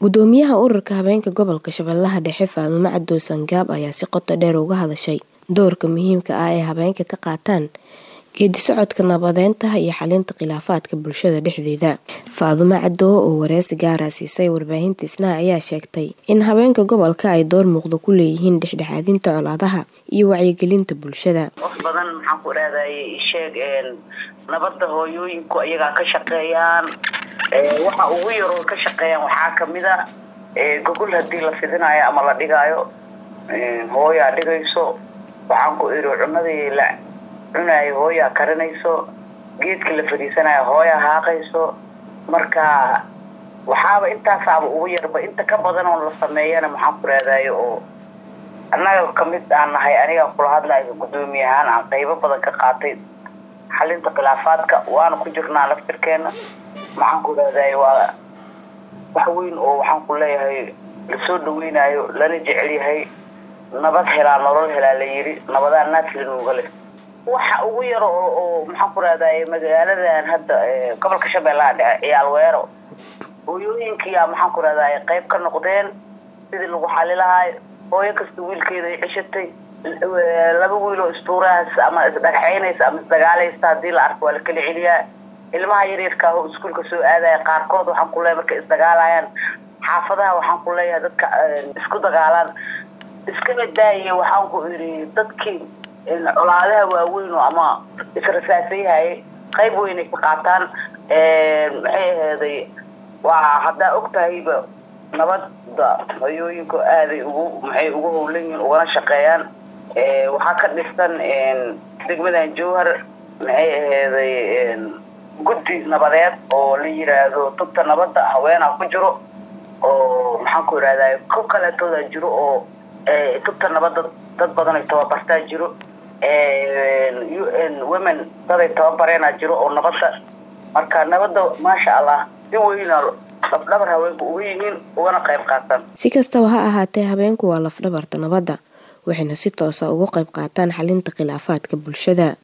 Gudoomiyaha Ururka Haweenka Gobolka Shabeellaha Dhexe Faadumo Cadow Sangaab ayaa si qoto dheer uga hadashay doorka muhiimka ah ee haweenku ka qaataan geeddi-socodka nabadeynta iyo xallinta khilaafaadka bulshada dhexdeeda. Faadumo Cadow oo wareysi gaar ah siisay warbaahinta Isnaa ayaa sheegtay in haweenka gobolka ay door muuqda ku leeyihiin dhexdhexaadinta colaadaha iyo wacyigelinta bulshada. wax badan maxaan ku raadayay sheeg nabadda hooyooyinku ayagaa ka shaqeeyaan waxa ugu yaroo ka shaqeeyaan waxaa kamid a gogol hadii la fidinayo ama la dhigaayo hooyaa dhigayso waxaan ku iri cunadii la cunayo hooyaa karinayso geedkii la fadhiisanayo hooyaa haaqayso marka waxaaba intaasaaba ugu yarba inta ka badan oo la sameeyana maxaan ku raadayo oo annaga kamid aan nahay aniga kula hadlayo gudoomiye ahaan aan qaybo badan ka qaatay xalinta khilaafaadka waana ku jirnaa laftirkeena maxaan ku raadayo waa wax weyn oo waxaan ku leeyahay lasoo dhaweynayo lana jecel yahay nabad helaa nolol helaa la yiri nabadaa naaslinuuga leh waxa ugu yaro oo oo maxaan ku raadaye magaaladan hadda gobolka shabeellaha dhexe ciyaal weero hooyooyinkiyaa maxaan ku raadaye qayb ka noqdeen sidii lagu xali lahayo hooyo kasta wiilkeeda ay ceshatay laba wiil oo istuurahaas ama isdhagaxeynaysa ama isdagaalaysa hadii la arko waa la kala celiyaa ilmaha yaryarka ah oo iskuulka soo aadaya qaarkood waxaan ku leeyahay markay isdagaalayaan xaafadaha waxaan ku leeyahay dadka isku dagaalaan iskaba daaya waxaan ku iri dadkii colaadaha waaweyn oo ama israsaasayhaye qayb weynay ka qaataan maxay aheeday waa haddaa og tahayba nabadda hooyooyinku aaday ugu maxay ugu howlan yihiin ugana shaqeeyaan waxaa ka dhisan degmadan jowhar maxay aheeday guddi nabadeed oo la yiraahdo tubta nabadda haweenaa ku jiro oo maxaan ku irahday ko kaleetooda jiro oo tubta nabadda dad badan ay tababartaa jiro u n women daday tababareenaa jiro oo nabadda marka nabadda maasha allah si weyna lafdhabar haweenku uga yihiin ugana qayb qaataan si kastaba ha ahaatee haweenku waa lafdhabarta nabadda waxayna si toosa uga qayb qaataan xalinta khilaafaadka bulshada